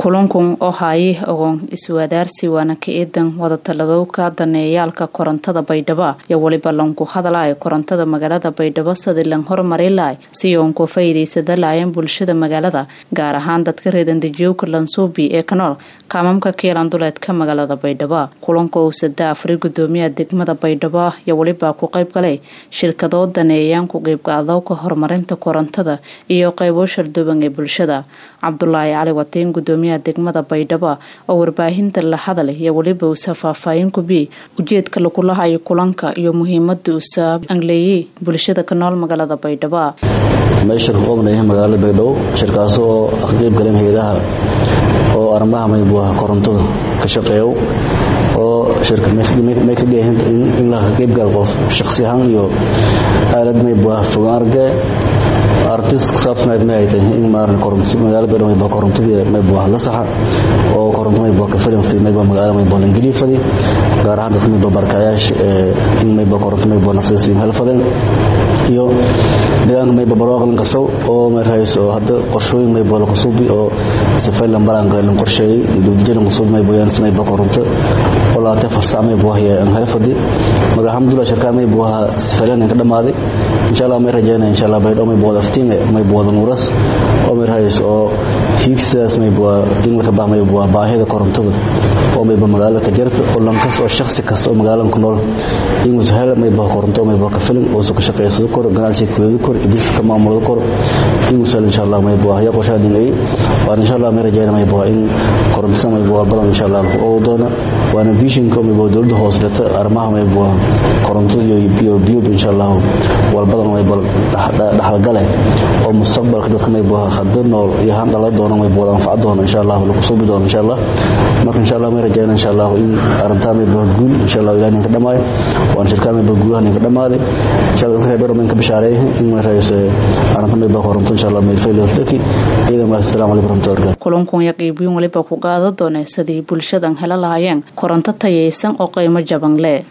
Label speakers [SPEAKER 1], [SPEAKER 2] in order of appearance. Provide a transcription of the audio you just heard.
[SPEAKER 1] kulankun oo haayih ogon iswadaarsi waana ka eedan wadatalladowka daneeyaalka korontada baydhabo iyo weliba lanku hadalay korontada magaalada baydhabo sidii lan horumari lahay si uun ku faa'iidaysada lahayen bulshada magaalada gaar ahaan dadka reedandejiyowka lansuubi ee ka nool kaamamka kiilan duleedka magaalada baydhabo kulanka uu sada afri gudoomiyaha degmada baydhabo iyo weliba ku qayb galay shirkadoo daneeyaan ku qeybqaadowka horumarinta korontada iyo qaybo sharduban ee bulshada cabdulaahi cali watiin gudoomiyaha degmada baydhabo oo warbaahinta la hadalay iyo weliba uusa faahfaahin kubiyey ujeedka lagula hayo kulanka iyo muhiimada uusa angleeyey bulshada ka nool magaalada baydhabo
[SPEAKER 2] meesha ku qobnaya magaalada baydhabo shirkaas oo ka qeyb galeen hay-adaha oo arrimaha maybuuha korontada ka shaqeeyo oo shirkamay ka dhiyahin in la ka qeyb gal qof shakhsi ahaan iyo aalad maybuuha fogaan arge artist kusaabsanayd ma ay tahay in maaran koronto magaalada baydhabo maybuuha korontadii maybuuha la saxa oo koronto maybuuha ka filan sidii maybuuha magaalada maybuuha langeliifadi gaar ahaan dadka maybuuha barkaayaasha in maybuuha koronto maybuuha nafsada siin helfadeen iyo deegaanka mayba barwaaqlan kasow oo meerhays oo hadda qorshooyin maybuuha lakusuubi oo sifaylan balaanka lan qorsheeyey dowdajalan kusuubi maybuuha maybuuha koronto oo laatee farsac maybuuha aan helfadi marka alxamdulillah shirkaa maybuuha sifaylan ka dhammaaday insha allah may rajaynaya insha allah baydhabo maybuuha aftiinga maybuuha nuuras oo meerhays oo hiigsidaas maybuuha in laka bah maybuuha baahida korontada oo mayba magaalada ka jirta oo lankas oo shakhsi kasta oo magaaladan ku nool inuusa hel maybuuha koronto maybuuha ka filin uusa ka shaqeysado kor ganacsiga kuweedi kor idinsa ka maamulada kor inuusa hel insha allah maybuuha ya qorshaa dhingay waan insha allah may rajayna maybuuha in korontada maybuuha badan insha allah oo doona waana visionka maybuuha dowladda hoos dhigta arrimaha maybuuha korontada iyo biyoba insha allah wal badan maybuuha dhaxalgale oo mustaqbalka dadka maybuuha khadar nool iyo haan dhala doona maybuuha anfaca doona insha allah lagu suubi doona insha allah marka insha allah may rajayna insha allah in arrintaa maybuuha guul insha allah ilaah ninka dhamaayo waan shirkaa maybuuha guulaha ninka dhamaaday insha allah dadka reer ka bashaareeyay in may raayso arrinta maybuuha koronto insha allah mayfaylas dhaki ciidan waa assalaamu calaykum warahmatullahi wabarakatuh
[SPEAKER 1] kulankun iyo qiibiyin weliba ku qaada doona sidii bulshadan hela lahaayeen koronto tayaysan oo qiimo jaban leh